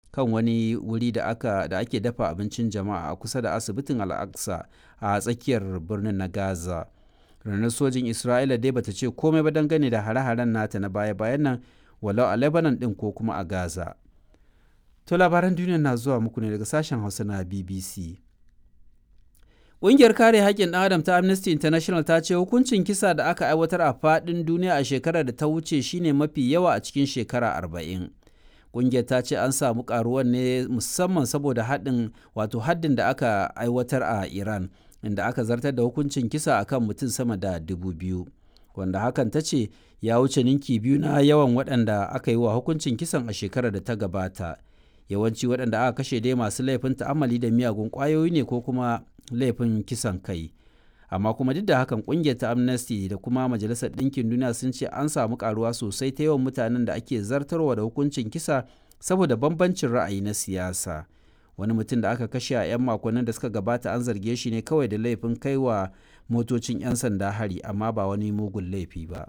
kan wani wuri da aka da ake dafa abincin jama'a a kusa da asibitin al-aqsa a tsakiyar birnin na gaza rundunar sojin isra'ila dai bata ce komai ba dangane da hare-haren nata na baya-bayan nan walau a lebanon din ko kuma a gaza to labaran duniya na zuwa muku ne daga sashen hausa na bbc Ƙungiyar kare haƙƙin ɗan adam ta Amnesty International ta ce hukuncin kisa da aka aiwatar a faɗin duniya a shekarar da ta wuce shine mafi yawa a cikin shekara arba'in. Ƙungiyar ta ce an samu ƙaruwan ne musamman saboda haɗin wato haddin da aka aiwatar a Iran inda aka zartar da hukuncin kisa akan mutum sama da dubu biyu. Wanda hakan ta ce ya wuce ninki biyu na yawan waɗanda aka yi wa hukuncin kisan a shekarar da ta gabata. Yawanci waɗanda aka kashe dai masu laifin ta'ammali da miyagun ƙwayoyi ne ko kuma laifin kisan kai amma kuma duk da hakan kungiyar ta amnesty da kuma majalisar ɗinkin duniya sun ce an samu karuwa sosai ta yawan mutanen da ake zartarwa da hukuncin kisa saboda bambancin ra'ayi na siyasa wani mutum da aka kashe a 'yan makonnin da suka gabata an zarge shi ne kawai da laifin kaiwa motocin 'yan sanda hari amma ba wani mugun laifi ba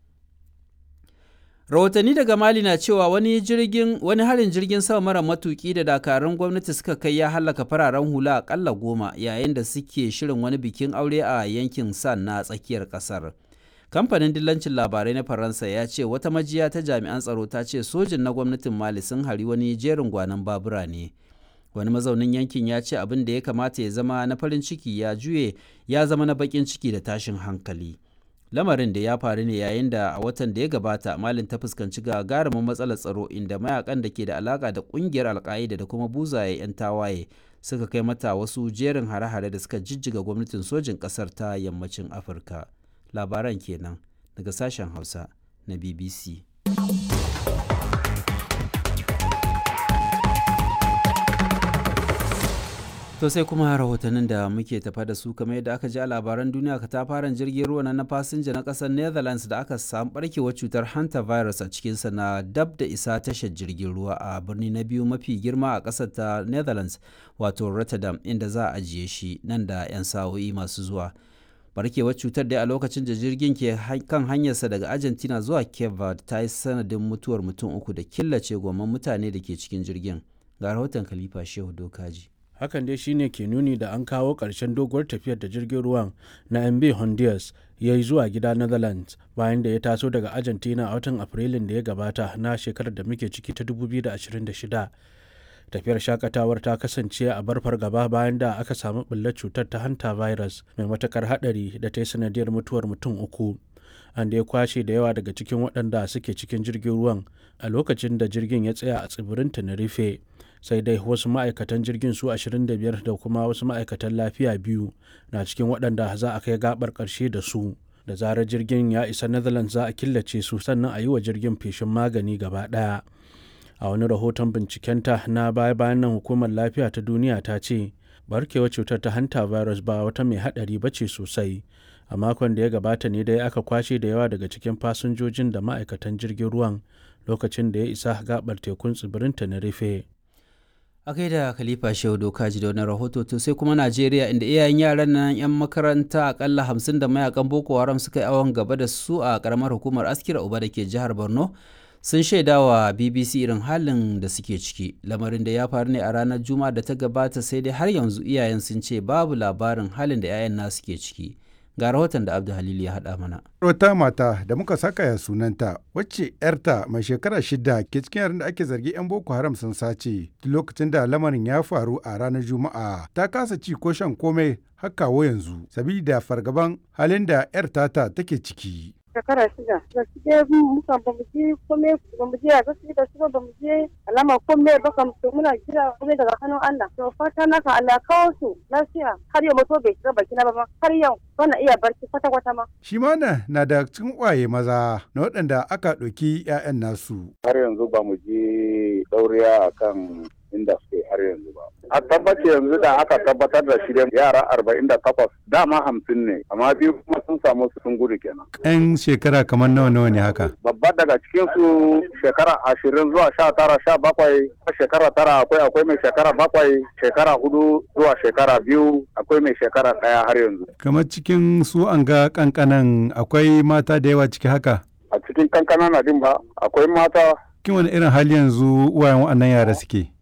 rahotanni daga mali na cewa wani jirgin wani harin jirgin sama mara matuki da dakarun gwamnati suka kai ya hallaka fararen hula akalla goma yayin da suke shirin wani bikin aure a yankin san na tsakiyar kasar kamfanin dillancin labarai na faransa ya ce wata majiya ta jami'an tsaro ta ce sojin na gwamnatin mali sun hari wani jerin gwanon babura ne wani mazaunin yankin ya ce abin da ya kamata ya zama na farin ciki ya juye ya zama na bakin ciki da tashin hankali lamarin da ya faru ne yayin da a watan da ya gabata malin ta fuskanci gagarumin matsalar tsaro inda mayakan da ke da alaka da kungiyar alka'ida da kuma buzaye 'yan tawaye suka kai mata wasu jerin hare-hare da suka jijjiga gwamnatin sojin kasar ta yammacin afirka labaran kenan daga sashen hausa na bbc To sai kuma rahotannin da muke tafa da su kamar yadda aka ji a labaran duniya katafaren jirgin ruwa na fasinja na kasar Netherlands da aka samu barkewar cutar hantavirus a cikinsa na dab da isa tashar jirgin ruwa a birni na biyu mafi girma a kasar ta Netherlands wato Rotterdam inda za a ajiye shi nan da 'yan sa'o'i masu zuwa. Barkewar cutar dai a lokacin da jirgin ke kan hanyarsa daga Argentina zuwa Cape Verde ta yi sanadin mutuwar mutum uku da killace gomman mutane da ke cikin jirgin. Ga rahoton Khalifa Shehu Dokaji. hakan dai shine ke nuni da an kawo ƙarshen doguwar tafiyar da jirgin ruwan na mb honduras ya yi zuwa gida netherlands bayan da ya taso daga argentina a watan afrilun da ya gabata na shekarar da muke ciki ta 2026 tafiyar shakatawar ta kasance a bar fargaba bayan da aka samu bullar cutar ta hanta virus mai matakar hadari da ta yi sanadiyar mutuwar mutum uku an da ya kwashe da yawa daga cikin waɗanda suke cikin jirgin ruwan a lokacin da jirgin ya tsaya a tsibirin tenerife sai dai wasu ma'aikatan jirgin su 25 da kuma wasu ma'aikatan lafiya biyu na cikin waɗanda za a kai gabar ƙarshe da su da zarar jirgin ya isa netherlands za a killace su sannan a yi wa jirgin feshin magani gaba ɗaya a wani rahoton bincikenta na baya bayan nan hukumar lafiya ta duniya ta ce barkewar cutar ta hanta virus ba wata mai haɗari ba ce sosai a makon da ya gabata ne dai aka kwashe da yawa daga cikin fasinjojin da ma'aikatan jirgin ruwan lokacin da ya isa gabar tekun tsibirin tenerife a kai da khalifa shehu dokaji da wani rahoto to sai kuma najeriya inda iyayen yaran nan yan makaranta akalla hamsin da mayakan boko haram suka yi awon gaba da su a karamar hukumar askira uba da ke jihar borno sun shaida wa bbc irin halin da suke ciki lamarin da ya faru ne a ranar juma'a da ta gabata sai dai har yanzu iyayen sun ce babu labarin halin da 'ya'yan nasu ke ciki ga rahoton da abdu halil ya haɗa mana wata mata da muka saka ya sunanta wacce yarta mai shekara shida ke cikin yaran da ake zargi 'yan boko haram sun sace lokacin da lamarin ya faru a ranar juma'a ta kasa ci ko shan komai har kawo yanzu sabida fargaban halin da yar tata take ciki shekara shida da su je muka ba mu je kome ba mu je a gaske da su ba mu je alama kome ba kam to muna jira kome daga hannun Allah to fata naka Allah kawo su lafiya har yau mutu bai shiga baki na ba har yau bana iya barci kwata kwata ma shi ma na na da cikin kwaye maza na waɗanda aka ɗauki 'ya'yan nasu har yanzu ba mu je dauriya akan inda suke har yanzu ba. A tabbaci yanzu da aka tabbatar da shirin yara arba'in da takwas dama hamsin ne amma biyu kuma sun samu sun gudu kenan. yan shekara kamar nawa nawa ne haka Babba daga cikin su shekara ashirin zuwa sha tara sha bakwai shekara tara akwai akwai mai shekara bakwai shekara hudu zuwa shekara biyu akwai mai shekara ɗaya har yanzu. kamar cikin su an ga kankanan akwai mata da yawa ciki haka A cikin kankana na din ba akwai mata cikin wani irin hali yanzu uwayen waɗannan yara suke